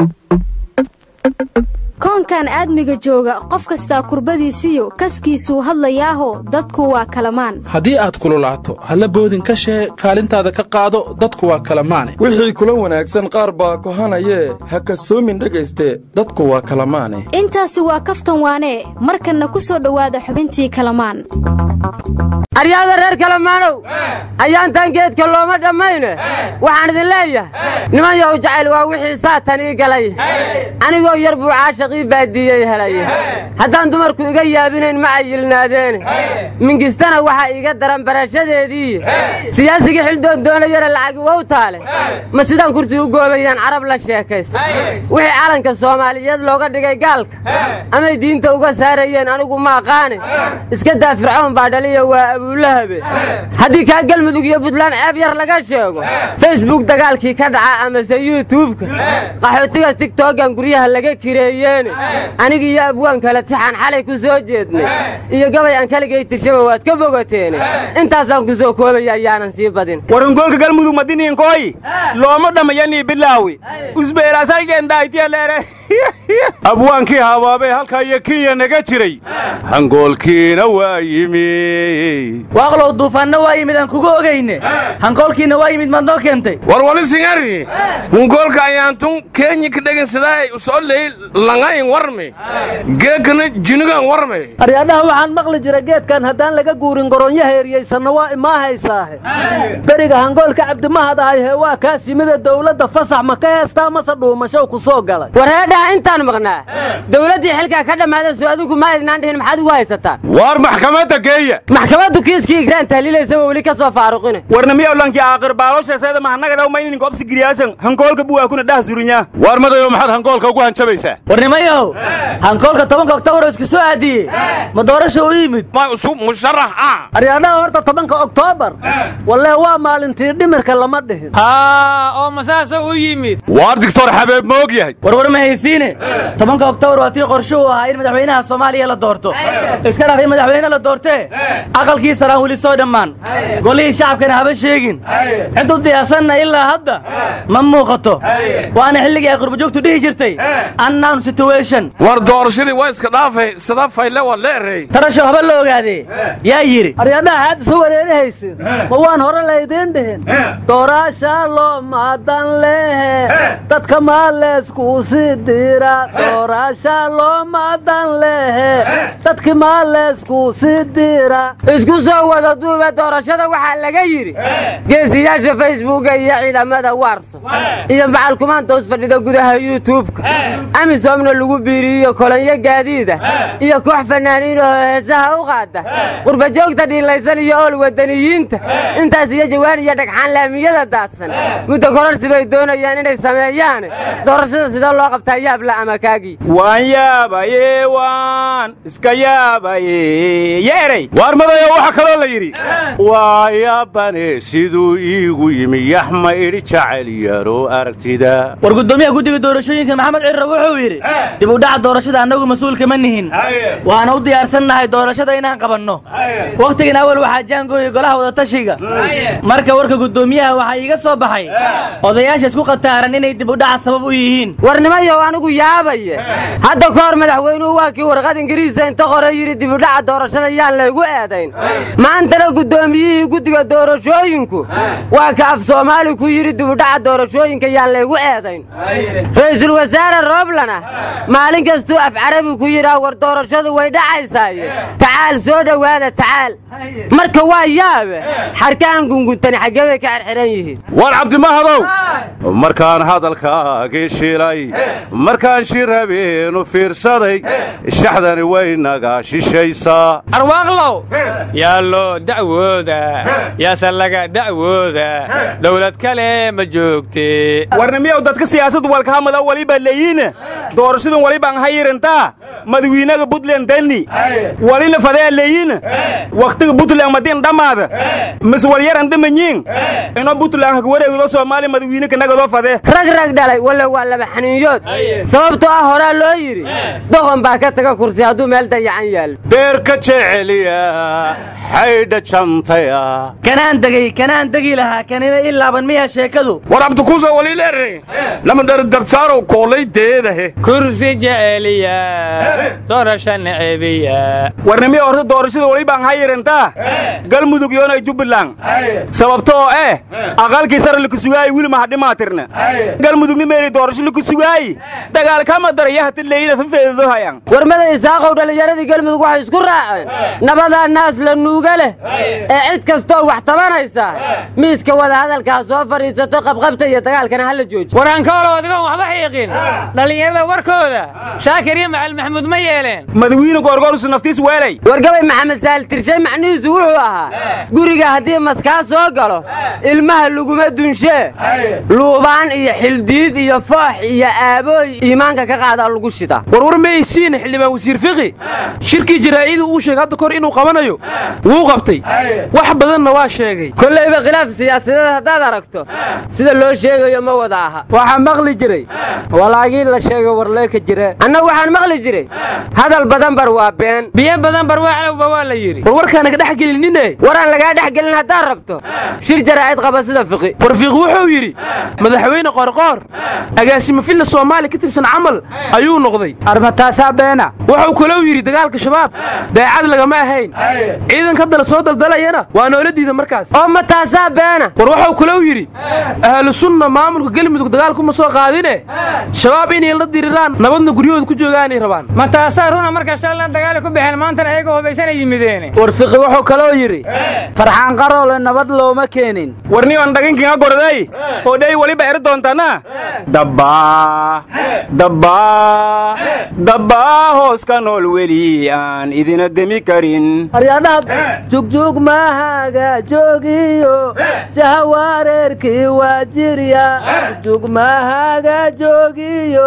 koonkan aadmiga jooga qof kastaa kurbadiisiyo kaskiisuu hadlayaaho dadku waa kalamaan haddii aad kululaato halla boodin ka shee kaalintaada ka qaado dadku waa kalamaane wixii kula wanaagsan qaar baa kohanayee ha kasoomin dhegayste dadku waa kalamaane intaasi waa kaftan waanee markanna ku soo dhowaada xubintii kalamaan aryaada reer kalamaanow ayaantan geedka looma dhammayne waxaan idin leeyahay niman yow jacayl waa wixii saatan ii galay anigoo yar buu caashaqii baadiiyey helay haddaan dumarku iga yaabinayn ma ayilnaadeene mingistana waxaa iiga daran barashadeedii siyaasigii xildoon doonayana lacagi wow taale ma sidaan kursi u goobayaan carab la sheekaysta wixii calanka soomaaliyeed looga dhigay gaalka amay diinta uga saarayeen anigu ma aqaane iska daa fircoon baa dhaliya waa abuulahabe haddii kaa galmudug iyo buntland ceeb yar laga sheego facebook dagaalkii ka dhaca amase yuutubka qaxootiga tigtogan guryaha laga kireeyeene aniga iyo abwaan kale tixaan xalay ku soo jeednay iyo gabay aan kaligay tirshaba waad ka bogateene intaasaan ku soo koobaya ayaanan sii badin warangolka galmudug madiniinkooyi looma dhammayanii bilaawi usbeelaasaygendhaaytiyaleere abwaankii habaabee halkaa iyo kinya naga jiray hangoolkiina waa yimi waaqlow duufaanna waa yimid aan kuga ogayne hangoolkiina waa yimid maad noo keentay warwali singari hungoolka ayaantun keenyi ka dhegaysadaa usoo ley langayn warme geekana jinigan warme aryaadhaha waxaan maqli jira geedkan haddaan laga guurin goronyo heeriyaysanna waa imaa haysaahe beriga hangoolka cabdimahad ahayhe waa kaas yimida dawladda fasax ma ka heestaa mase dhuumashow ku soo galay wareedhaha intaan maqnaa dawladdii xilkaa ka dhammaada soo adigu ma aydnaan dhihin maxaad ugu haysataan waar maxkamadda geeya maxkamaddu kiiskii igraan tahliilaysaba weli ka soo faaruqine warnamiyawlankii aaqir baalosheeseeda mahanagadhaw maynin gobsi giriyaasan hankoolka buwaakuna dhah surinyaa waar madayo maxaad hankoolka ugu hanjabaysaa warnimayow hankoolka tobanka oktoobar oo isku soo aadiyey ma doorasha u yimid musharax ah aryaadhaha horta tobanka oktoobar wallee waa maalintii dhimirka lama dhihin haa oo masaasa u yimid waar digtor xabeeb ma og yahay warwar ma haysiine tobanka oktoobar waa tii qorshe uu ahaa in madaxweynaha soomaaliya la doorto iska dhaaf in madaxweyne la doortee aqalkii saraan weli soo dhammaan golihii shacabkana haba sheegin ciddu diyaarsanna ilaa hadda ma muuqato waana xilligii ay qurbajoogtu dhihi jirtay annown situation war doorashadii waa iska dhaafay sida fayle waa leerey tarasho haba la ogaadee yaa yidhi aryaadhaha xaad isa wareerihaysin ma waan hore laydiin dhihin dooraasha loo maadan lehe dadka maaleeskuu sii dira dooraasha loo maadan lehe dadki maaleeskuu sii dira isku soo wada duuba doorashada waxaa laga yidhi geesiyaasha facebooka iyo ciidamada warso iyo macalkumaanta us fadhida gudaha yuutubka amisomna lagu biiriyiyo kolonyo gaadiida iyo koox fanaaniin oo heesaha u qaada qurbajoogta dhiilaysan iyo ool wadaniyiinta intaas iyo jawaan iyo dhagxaan laamiyada daadsan muddo kororsi bay doonayaan inay sameeyaan doorashada sidee loo qabtaa yaabla ama kaagii waan yaabaye waan iska yaabaye yeeray waar madayo waxaa kaloo la yidhi waa yaabane siduu iigu yimi yaxma idhi jacayl yaro aragtida war guddoomiyaha guddiga doorashooyinka maxamed cirra wuxuu yidhi dib u dhaca doorashada annagu mas-uulka ma nihin waana u diyaarsannahay doorashada inaan qabanno wakhtigan awal waxaa jaangooyay golaha wadatashiga marka warka guddoomiyaha waxaa iiga soo baxay odayaasha isku qataaran inay dib u dhaca sabab u yihiin warnimayow anigu yaabaye hadda ka hor madaxweynuhu waa kii warqad ingiriisa inta qore yidhi dibudhaca doorashada yaan laygu eedayn maantana guddoomiyihii guddiga doorashooyinku waa ka af soomaali ku yidhi dibudhaca doorashooyinka yaan laygu eedayn ra'iisul wasaare rooblana maalin kastuu af carabi ku yidhaa war doorashadu way dhacaysaaye tacaal soo dhowaada tacaal marka waa yaabe xarkaan gunguntani xaggee bay ka xirxiran yihiin waar cabdimahadow markaan hadalkaagii shilay markaan shirabeenu fiirsaday shaxdani way naga shishaysaa arwaaqlow yaa loo dacwooda yaase laga dacwooda dawlad kale ma joogte warnamiyow dadka siyaasadu walkahamada waliba leeyiine doorashadan walibaan hayirantaa madawiinaga buntland dani walina fadea leeyiine wakhtiga buntland madin dhammaada mis walyaran dhimanyiin ino buntland haka wareegdo soomaaliya madawiine kanagadoo fadee rag rag dhalay walla waa laba xaniinyood sababtoo ah horaa loo yidhi doqon baa ka taga kursi hadduu meel dayacan yaal beerka jeceliya xaydha jantaya kanaan degay kanaan degi lahaa kanina ii laaban miyaa sheekadu war abdikuuso waliileere lama dhari dabtaarow koolay deedahe kursi jeceliya doorasha necebiya warnimiya horta doorashada weli baan hayirantaa galmudug yoonay jubbaland sababto oo eh aqalkii sare lakusugaay wili mahadhimaatirna galmudugni meeli doorasho lakusugaay dagaal kama daraya hati leyna fafeedo hayan warmada isaaqow dhallinyaradii galmudug waxay isku raaceen nabadaa naas la nuuga leh ee cid kastoo wax tabanaysa miiska wadahadalkaa soo fadhiisato qabqabta iyo dagaalkana hala jooji waraankoolow adigoon waxba xiiqin dhallinyarada warkooda shaakir iyo macali maxamuud ma yeeleen madawiine goorgoorsu naftiis weelay wargabay maxamed saal tirshay macnihiisu wuxuu ahaa guriga haddii maskaa soo galo ilmaha laguma dunshee luubaan iyo xildiid iyo foox iyo aabooy iimaanka ka qaadaa lagu shida warwar maysiin xildhibaan wasiir fiqi shirkii jaraa'iduu uu sheegay hadda kahor inuu qabanayo wuu qabtay wax badanna waa sheegay kollayba khilaaf siyaasadeed haddaad aragto sida loo sheegayo ma wada aha waxaa maqli jiray walaagii la sheegay warleeka jire annagu waxaan maqli jiray hadal badan bar waa been biyo badan barwaaclowba waa la yidhi warwarkaanaga dhex gelinine waraan lagaa dhex gelin haddaad rabto shir jaraa'id qaba sida fiqi war fiiqi wuxuu yidhi madaxweyne qoorqoor agaasimo filla soomaaliya ka tirsan camal ayuu noqday armataasaa beena wuxuu kalou yidhi dagaalka shabaab daacad lagama ahayn ciidanka haddana soo daldalayana waa noola diida markaas oo ma taasaa beena war wuxuu kalou yidhi ahlu sunna maamulka galmudug dagaalkuma soo qaadine shabaab inay la diriraan nabadna guryahooda ku joogaanay rabaan ma taasaa runa marka shallan dagaali ku baxeen maantana ayaga hubaysanay yimideene war fiqi wuxuu kaloo yidhi farxaan qaroole nabad looma keenin warniyoon dhaginkiinga gorday oo dhey weliba eri doontana dabbaa dabbaa dabbaa hoos ka nool weli aan idina demi karin aryaadhaha jugjug maahaga joogiyo jahawareerkii waa jirya jugjug maahaga joogiyo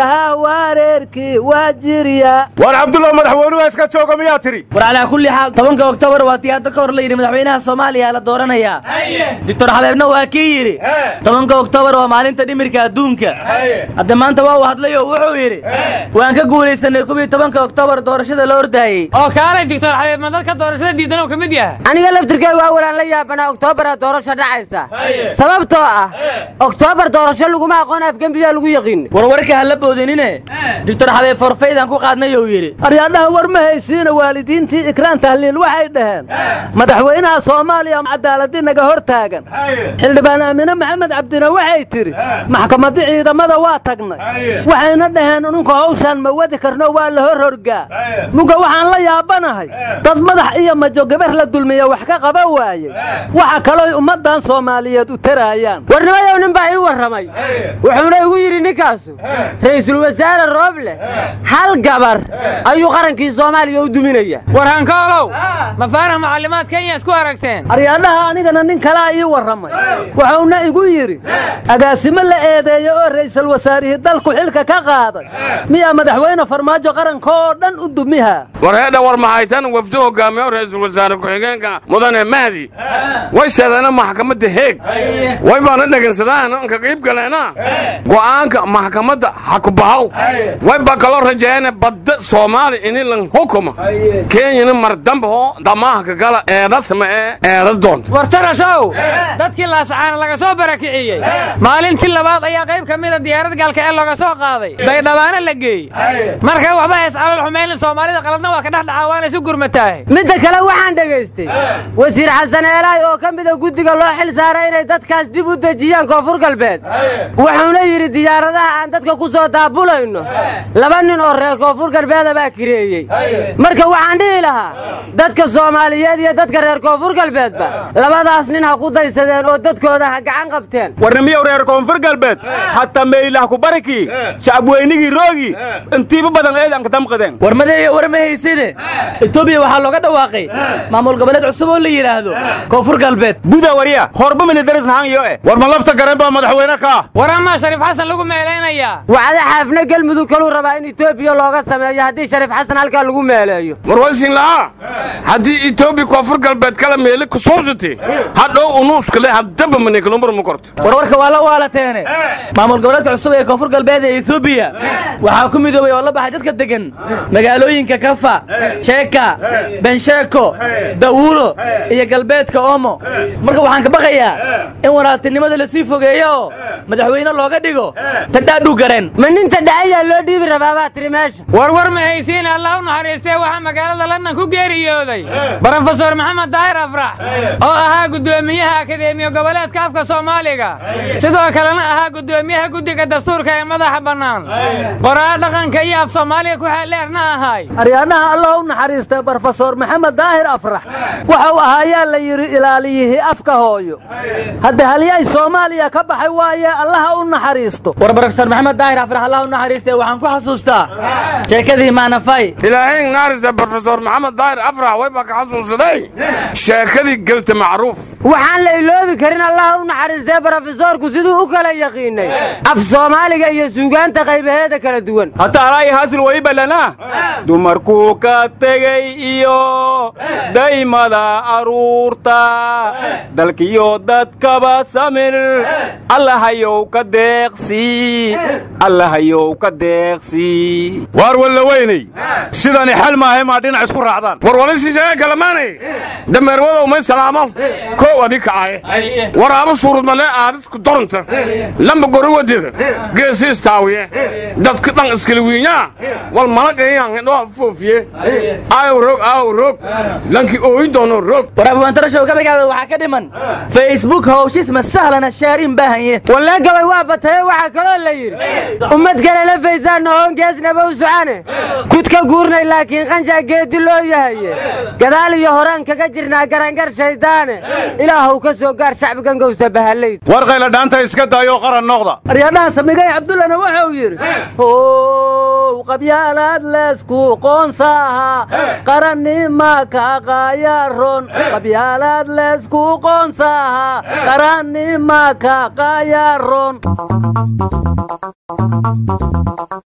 jahawareerkii waa jirya war cabdullah madaxweynuhu iska jooga miyaa tidhi war calaa kulli xaal tobanka oktoobar waa tii hadda ka hor la yidhi madaxweynaha soomaaliya la dooranayaa doctor xabeebna waa kii yidhi tobanka oktoobar waa maalinta dhimirka adduunka hadda maanta waa uu hadlay oo wuxuu yidhi waan ka guulaysanay kubii tobanka oktoobar doorashada la ordaayey oo kaalay doctor xabeeb ma dadka doorashada diidan oo ka mid yahay aniga laftirkeyga waa walaan la yaabanaa oktoobaraa doorasho dhacaysa sababtoo ah oktoobar doorasho laguma aqoon afgembiyaa lagu yaqiin warwarka ha la boodinine doctor xabeeb forfaydaan ku qaadnay uu yidhi aryaadhaha war ma haysiina waalidiintii ikraan tahliil waxay dhaheen madaxweynaha soomaaliya cadaaladii naga hor taagan xildhibaan aamine maxamed cabdina waxay tidhi maxkamadda ciidamada waa tagnay waxayna dhaheen ununka hawshaan ma wadi karno waa la hor horgaa muga waxaan la yaabanahay dad madax iyo majo gabar la dulmiya wax ka qaba waayey waxa kalooy ummaddan soomaaliyeed u taraayaan warnimayow nin baa ii warramay wuxuuna igu yidhi ninkaasu ra'iisul wasaare rooble hal gabar ayuu qarankii soomaaliya u duminaya warhankoolow mafaaraha macallimaad kenya isku aragteen aryaadhaha anigana nin kalaa ii warramay wuxuuna igu yidhi agaasimo la eedeeya oo ra'iisul wasaarihii dalku xilka ka qaaday miyaa madaxweyne farmaajo qaranka oo dhan u dumihaa war heedha war mahaytan wafdi hogaamiyo ra'iisul wasaare ku-xigeenka mudane mahdi way seedeena maxkamadda heeg way baana dhegaysadaan ka qiib galeena go'aanka maxkamadda ha ku bahaw way baa kaloo rajeeyane badda soomaali inilan hukuma kenyana mardamba oo damaahka gala eedas ma ee eedas doonta war tarashow dadkii laasacaana laga soo barakiciyey maalintii labaad ayaa qayb ka mida diyaarad gaalkaceel looga soo qaaday baydhabaana la geeyey marka waxba hays calol xumaynin soomaalida qaladna waa ka dhex dhacaa waana isu gurmataahay midda kale waxaan dhegaystay wasiir xasan eelaay oo ka mida guddiga loo xil saaray inay dadkaas dib u dejiyaan koonfur galbeed wuxuuna yidhi diyaaradaha aan dadka ku soo daabulayno laba nin oo reer koonfur galbeeda baa kireeyey marka waxaan dhihi lahaa dadka soomaaliyeed iyo dadka reer koonfur galbeedba labadaas nin ha ku daysadeen oo dadkooda ha gacan qabteen warnimiyow reer koonfur galbeed hataa meelilah ku barikii shacabweynigii roogi intiiba badan eedan ka damqadeen war madeeyo war ma hayside etoobiya waxaa looga dhawaaqay maamul goboleed cusub oo la yidhaahdo koonfur galbeed buda warya horba militarisnahanyo eh war ma lafta gareen baa madaxweyne ka ah war amaa shariif xasan lagu meelaynayaa wacda xaafna galmudug kaluu rabaa in etoobiya looga sameeyo haddii shariif xasan halkaa lagu meeleeyo war waysin lahaa haddii etoobiya koonfur galbeed kala meeli kusuubsati hadhow unuuskale haddaba manekalumar ma korto warwarka waa la waalateene maamul goboleedka cusub ee koonfur galbeed soomaalida etoobiya waxaa ku midoobay oo la baxay dadka deggan magaalooyinka kafa sheeka bensheeko dawuulo iyo galbeedka oomo marka waxaan ka baqayaa in walaaltinimada lasii fogeeyo oo madaxweyne looga dhigo tadhaadhu garen ma ninta dhacayaa loo dhiibi rabaa baa tiri meesha warwar ma haysiin allah u naxariistee waxaa magaalada london ku geeriyooday brofesor maxamed daahir afrax oo ahaa guddoomiyaha akadeemiya goboleedka afka soomaaliga sidoo kalena ahaa guddoomiyaha guddiga dastuurka ee madaxa bannaan qoraa dhaqanka iyo af soomaaliga ku xeeldheerna ahay aryaadhaha allah u naxariistay brofesor maxamed daahir afrax waxau ahaayaa la yidhi ilaaliyihii afka hooyo hadda halyay soomaaliya ka baxay waaye allaha u naxariisto war brofesor maxamed daahir afrax allah u naxariistay waxaan ku xasuustaa sheekadii maanafay ilaahay naarisa brofesor maxamed daahir afrax wayba ka xasuusaday sheekadii gelta macruuf waxaan la iloobi karin allaha u naxariistee brofesoorku siduu u kala yaqiinay af soomaaliga iyo suugaanta qaybaheeda kala duwan hataalaay hasil weliba lana dumarkuu ka tegey iyo daymada aruurta dalkiyo dadkaba samir allahayow ka deeqsii allahayow ka deeqsii waar walla weynay sidani xal maahay maa dhinac isku raacdaan war wali shisheeye kalamaanay dameerwadow may salaamo kow adi kacaye waraabo suurudmale aadisku dorunta lamba goriwadida geesi istaawiye dadka dhan iskala wiinyaa wal malagayangadhoa foofiye aaw rog aaw rog lanki ooyin doono rog war abwaantarashow gabaygaada waxaa ka dhiman facebook hawshis ma sahlana shaarin baahanye wallee gabay waa bataye waxaa kaloo la yidhi ummad kale la faysaanna hoongeesnaba u socane kudka guurnay laakiin qanshaa geeddi loo yahaye gadaal iyo horaan kaga jirnaa garangar shayddaane ilaahuw ka soo gaar shacbigan gowsa bahalayd war qayla dhaanta iska daayoo qaran noqda aryaadhaha samigay cabdullana wuxuu yidhi how qabyaalaad leesku qoonsaaha qarannima kaqaayaron qabyaalaad leesku qoonsaaha qarannima kaqaayaron